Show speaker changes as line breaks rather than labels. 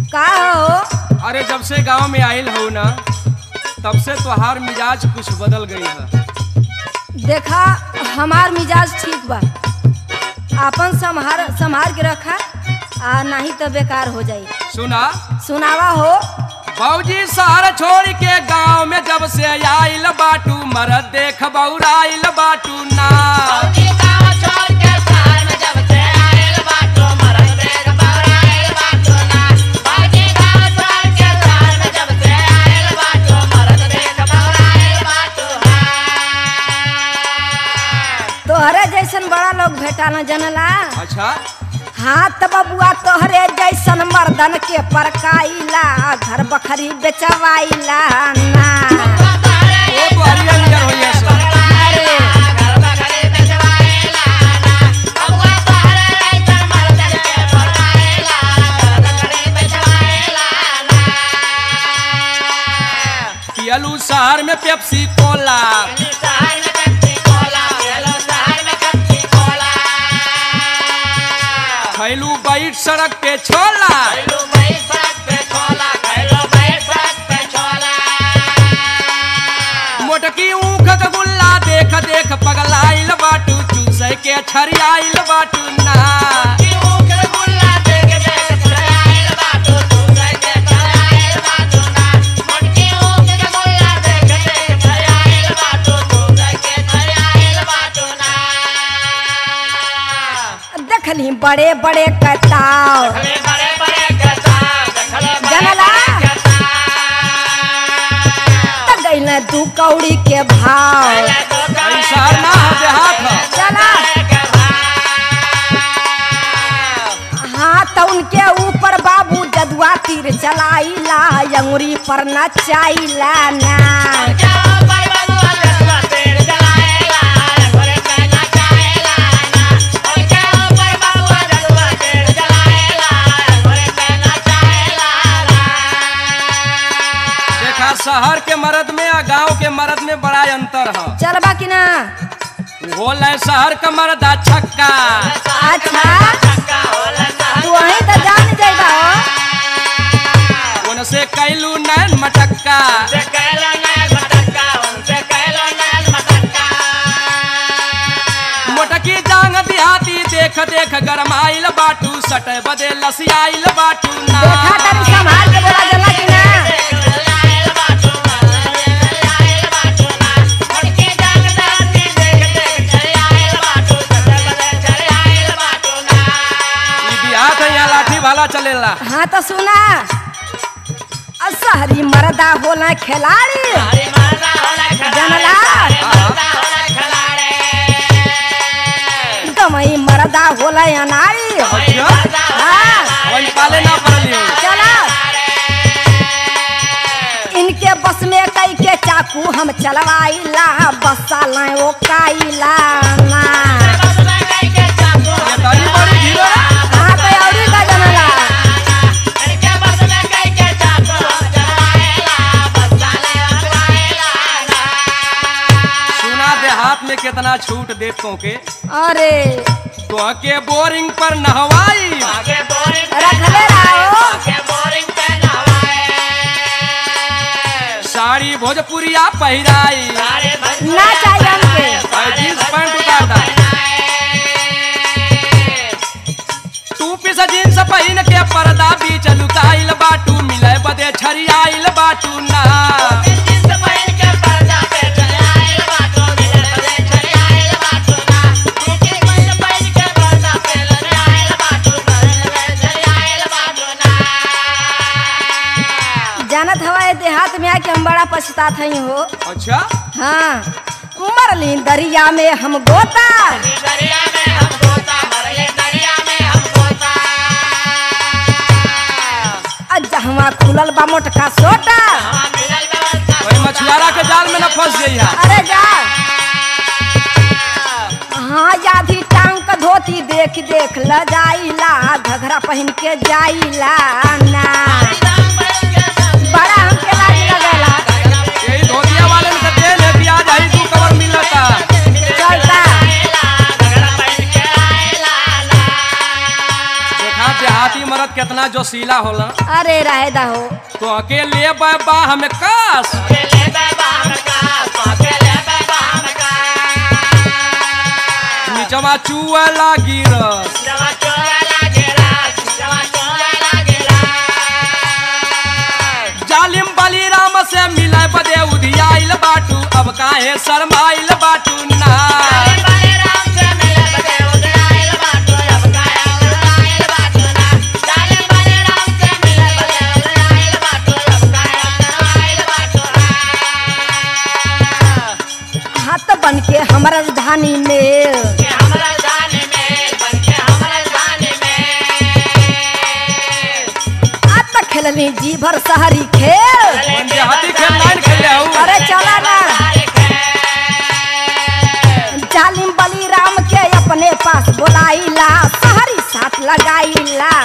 का हो
अरे जब से गांव में आइल हो ना तब से तोहार मिजाज कुछ बदल गई है
देखा हमार मिजाज ठीक बा आपन संभार संभार के रखा आ नहीं तो बेकार हो जाई
सुना
सुनावा हो
बाबूजी शहर छोड़ के गांव में जब से आइल बाटू मरद देख बौराइल बाटू ना
तोहरे जैसन बड़ा लोग भेटा न जनला
अच्छा
हाथ बबुआ तोहरे जैसन मर्दन के परकाइला घर बखरी बेचवाइला ना
ओ तो हरियर नियर होइए सब पियलू शहर में पेप्सी कोला खैलू बैठ सड़क पे छोला मोटकी ऊख के गुल्ला देख देख पगलाइल बाटू चूसै के छरियाइल बाटू ना
देखली बड़े बड़े कताव जनला त गइल दू कौड़ी के भाव
ई शहर ना हो देहात हो
चला हाँ तो उनके ऊपर बाबू जदुआ तीर चलाइला अंगुरी पर नचाइला ना
देखा शहर के मर्द में और गांव के मर्द में बड़ा अंतर है
चलबा कि ना
बोल शहर का मर्द छक्का
अच्छा तू वहीं तो जान जाइबा हो
उनसे कैलू नैन मटक्का मोटकी जांग दिहाती देख देख गरमाइल बाटू सटे बदे लसियाइल बाटू ना
देखा तनी संभाल के बोला जला कि ना
ई बिहात है यहाँ लाठी भाला चलेला
हाँ तो सुना आ शहरी मर्दा होला खिलाड़ी जनला गमई मर्दा होला अनाड़ी
अच्छा
हाँ
वन पाले ना पड़ली हो
चला इनके बस में कई के चाकू हम चलवाइला बसा लाए ओ काइला ना
ये तारी बड़ी धीरे
हाँ तो औरी का जनला
सुना देहात में कितना छूट देतों के
अरे
तो के बोरिंग पर नहवाई
रखले रहो
साड़ी भोजपुरिया पहिराई
ना चाहिए हमके
और जींस पैंट उतार दा टू पीस जींस पहिन के पर्दा बीच लुकाइल बाटू मिले बदे छरियाइल बाटू ना
जानत हवा देहात में आके हम बड़ा पछतात हई हो
अच्छा
हाँ मरली दरिया में हम गोता जहवा खुलल बा मोटका सोटा
वही मछुआरा के जाल में न फंस गई
अरे जा हाँ यादी टांग का धोती देख देख ल जाइला घघरा पहन के जाइला ना बड़ा हमके लाज लगेला
यही धोतिया वाले में कहते हैं प्याज आई तू कवर मिलता
चलता
देखा देहाती मर्द कितना जोशीला होला
अरे रहे दा हो
तो अकेले बाह में कास नीचवा चुआ लागी रस जालिम बलिराम से मिले बदे उधियाइल बाटू अब काहे शरमाइल बाटू ना
हाथ बन के हमारा राजधानी में आज तक खेलनी जी भर शहरी खेल
मंजे हाथी खेल लाइन खेले हूँ
अरे चला ना जालिम बलिराम के अपने पास बोलाइला शहरी साथ लगाइला